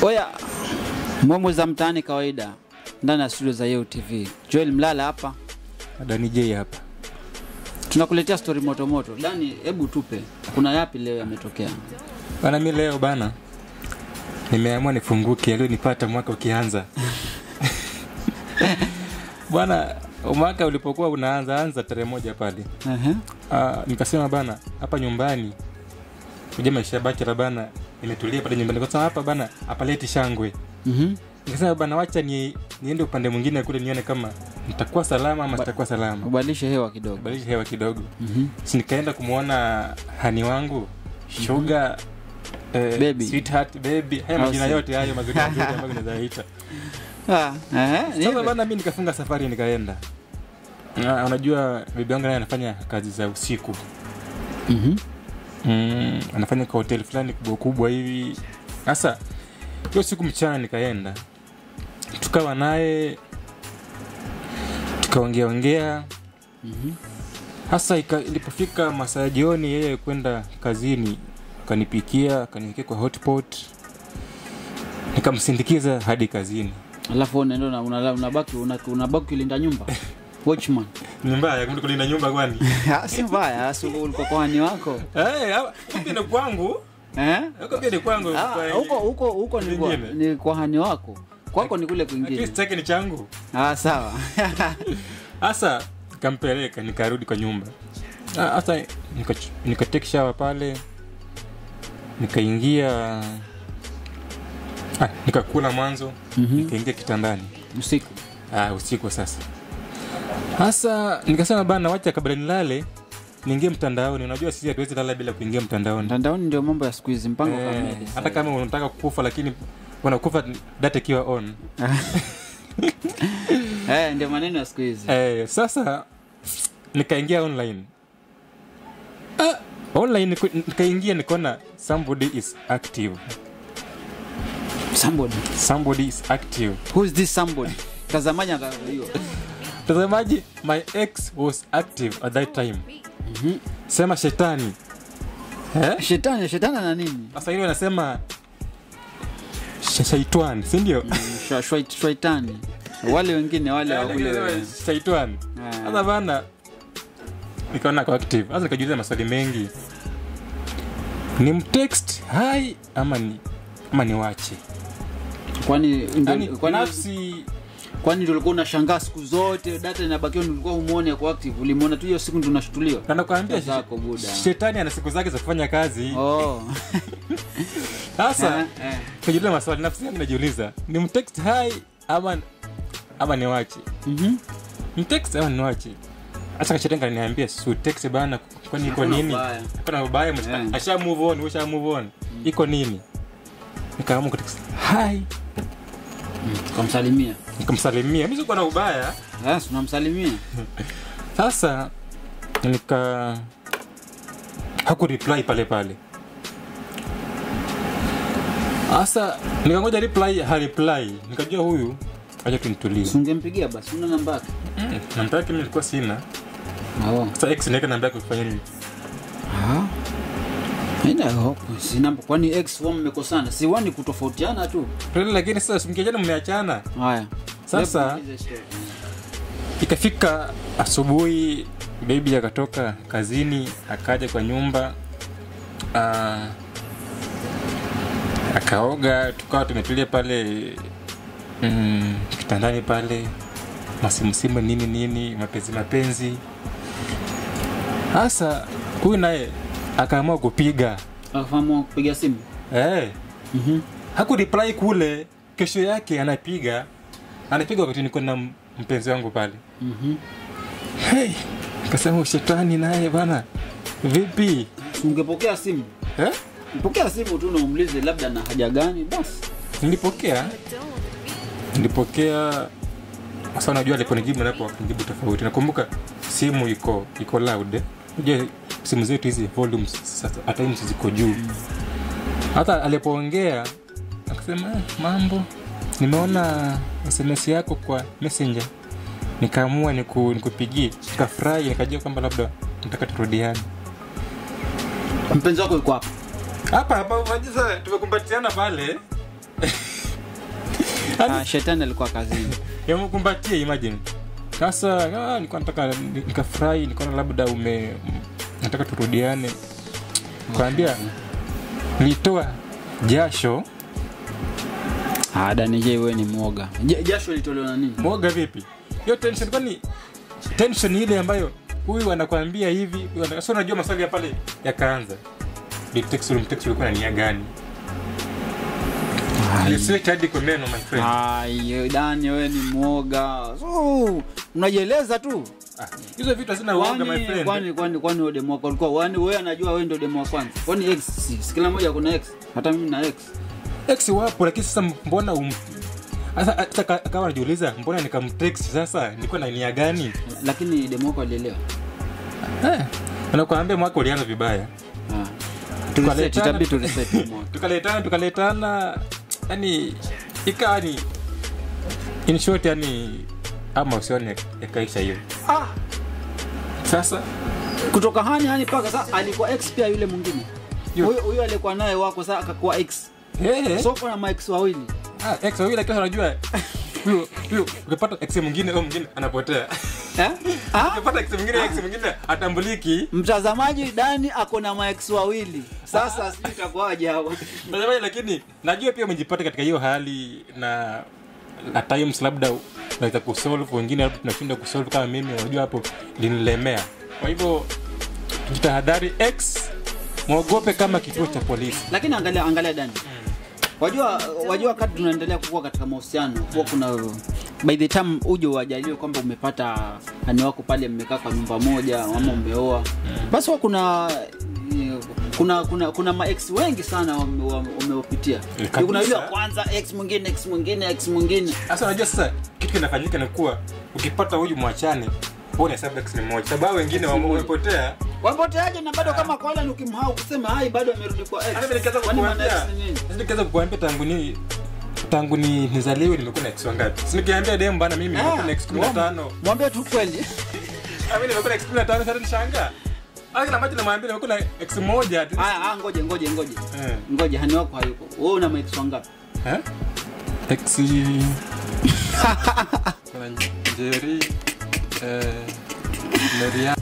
Oya, momo za mtaani kawaida ndani ya studio za Yeo TV. Joel Mlala hapa, Dani J hapa. tunakuletea stori moto moto. Dani, hebu tupe, kuna yapi leo yametokea? Bana, mi leo bana nimeamua nifunguke alionipata mwaka ukianza bwana. Mwaka ulipokuwa unaanza anza tarehe moja pale, Ehe. Ah, nikasema bana, hapa nyumbani kuja maisha ya bachela bana, nimetulia pale nyumbani kwa sababu hapa bana hapaleti shangwe. Mhm. Nikasema bana, wacha ni, niende upande mwingine kule nione kama nitakuwa salama ama sitakuwa salama, Ubadilishe hewa kidogo. badilisha hewa kidogo. Mhm. si nikaenda kumwona hani wangu sugar eh, Baby. sweetheart baby haya Au majina si- yote hayo mazuri mazuri ambayo nazaita Ah, ehe, sasa nipe. bana mi nikafunga safari nikaenda Na, unajua bibi yangu naye anafanya kazi za usiku Mhm. mm, anafanya kwa hoteli fulani kubwa kubwa hivi sasa hiyo siku mchana nikaenda tukawa naye tukaongea ongea Mhm. hasa ika- ilipofika masaa ya jioni yeye kwenda kazini akanipikia akaniwekea kwa hotpot nikamsindikiza hadi kazini Alafu unaenda una- una- unabaki una- unabaki ukilinda nyumba watchman. ni mbaya kumbe kulinda nyumba kwani Ah, si mbaya, si ulikuwa kwani wako Eh, hawa- pia ni kwangu eh? huko pia ni kwangu Ah, kwa- huko huko huko ni kwa, Vingine. ni kwa hani wako kwako ni kule at kwingine. least chake ni changu Ah, sawa. hasa nikampeleka nikarudi kwa nyumba Ah, hasa nika- nikatake shower pale nikaingia ah, nikakula mwanzo Mhm. nikaingia kitandani Usiku. ah, usiku sasa hasa nikasema bana wacha kabla nilale niingie mtandaoni unajua sisi hatuwezi lala bila kuingia mtandaoni Mtandaoni ndio mambo ya siku hizi, mpango Eh, kamili. hata kama unataka kufa lakini unakufa data ikiwa on Eh, ndio maneno ya siku hizi. eh, sasa nikaingia online ah, online niku- nikaingia nikaona somebody is active Somebody. somebody is active Who is this somebody? Tazamaji hiyo. mtazamaji my ex was active at that time Mhm. sema shetani eh? Shetani, shetani na nini? sasa hiyo anasema sh- shaitani sindio Mm, shwa- shwa- Shaitani. Wale wengine wale wa kule. shaitani Ah. sasa bana nikaona ako active sasa nikajiuliza maswali mengi ni mtext hai ama ni ama niwache Kwani ndio- yani kwani nafsi kwani ndio ulikuwa unashangaa siku zote data inabakiwa ndio ulikuwa umuone ako active. Ulimuona tu hiyo siku ndio unashtuliwa. na nakwambia Zako buda. shetani ana siku zake za kufanya kazi Oh. sasa Eh, eh. kajiuliza maswali nafsi yangu najiuliza ni mtext hai ama ama niwache Mhm. mtext ama niwache hasa kashetani kaniambia su text bana kwani iko Hakuna nini ubaya. kuna ubaya Eh. asha move on usha move on iko nini nikaamua kutext hi Kumsalimia. nikamsalimia mi sikuwa na ubaya Yes, unamsalimia. sasa nika haku reply pale pale sasa nikangoja reply hareply nikajua huyu acha tunitulie Si ungempigia basi, una namba yake. mm, namba yake mi nilikuwa sina Oh. sasa ex niweka namba yake kufanya nini Ah. Ina hope. Si namba kwani ex form mmekosana. Si wani kutofautiana tu. Kweli, lakini sasa mkiachana mmeachana Haya. Sasa- Hebu niulize story. ikafika asubuhi bebi akatoka kazini akaja kwa nyumba uh, akaoga tukawa tumetulia pale mm, kitandani pale masimusimu nini nini mapenzi mapenzi hasa huyu naye akaamua kupiga Akafahamu kupiga simu. hey, Mhm. haku reply kule kesho yake anapiga anapiga wakati niko na m- mpenzi wangu pale Mhm. hey, kasema ushetani naye bana vipi Si ungepokea simu. eh? Pokea simu tu na umuulize labda na haja gani basi. nilipokea nilipokea sasa unajua aliponijibu napo akinijibu tofauti nakumbuka simu iko iko loud eh? unajua simu zetu hizi volumes sasa at times ziko juu hata alipoongea akasema "Eh, mambo nimeona sms yako kwa messenger nikaamua niku, nikupigie nikafurahi nikajua kwamba labda nataka turudiane Mpenzi wako yuko hapa. hapa hapa unajua tumekumbatiana pale Ah, shetani alikuwa kazini yamkumbatie imagine sasa ah, nilikuwa nataka ni- nikafurahi nilikuwa na labda ume nataka turudiane kwambia nilitoa jasho Ah, Dani J wewe ni mwoga Ja- jasho litolewa na nini mwoga vipi hiyo tension kwani tension ile ambayo huyu anakwambia hivi huyu ana- so unajua maswali ya pale yakaanza Bitex ulimtext ulikuwa na nia gani Nisiweke hadi kwa neno my friend Ai, Dani wewe ni mwoga so, unajieleza tu Ah, hizo vitu hazina uoga my kwani friend kwani kwani kwani wewe demo wako ulikuwa kwani wewe anajua wewe ndio demo wa kwanza kwani x si, si kila mmoja kuna x hata mimi na x ex wapo lakini sasa mbona um... Sasa hata ka- kama najiuliza mbona nikamtext sasa nilikuwa na nia gani lakini demo wako alielewa eh, nakwambia mwaka ulianza vibaya ah tureset Tukaletana- itabidi tureset demo wako. tukaletana tukaletana yani ikawa ni in short yani ama usione yakaisha hiyo ah sasa kutoka hani hani paka sasa alikuwa x pia yule mwingine Yu- huyo huyo alikuwa naye wako sasa akakuwa x hey, so kuna max wawili ah, ex wawili akiwa unajua huyo huyo ukipata ex mwingine au mwingine anapotea eh ah ukipata ex mwingine ex mwingine atambuliki mtazamaji Dani ako na max wawili sasa sijui itakuwaje hapo Mtazamaji, lakini najua pia umejipata katika hiyo hali na at times labda unaweza kusolve wengine labda tunashinda kusolve kama mimi unajua hapo linilemea kwa hivyo jitahadhari x mwogope kama kituo cha polisi lakini angalia angalia Dani wajua wajua wakati tunaendelea kukua katika mahusiano huwa kuna by the time uje uajaliwe kwamba umepata ani wako pale mmekaa kwa nyumba moja ama umeoa basi huwa kuna kuna kuna kuna maex wengi sana wame- wame- wamewapitia kabisa. kuna yule wa kwanza ex mwingine ex mwingine ex mwingine sasa unajua sasa kitu kinafanyika ni kuwa ukipata huyu mwachane huo unahesabu x ni moja sababu hao wengine wame- wamepotea wapoteaje na bado kama kwa wale ukimhau kusema hai bado amerudi kwa ex hata mimi nikianza Kwani maana kukuambia ex ni nini? sasa nikianza kukuambia tangu ni tangu ni nizaliwe nimekuwa na x wangapi si nikiambia dem bana mimi nimekuwa na x 15 mwambie tu kweli Mimi nimekuwa na x 15 sasa nishangaa hata kila maji namwambia nimekuwa na x moja at least. haya ah, ngoje ngoje ngoje Eh. ngoje hani wako hayuko wewe una maex wangapi Eh? X kuna Njeri eh, Maria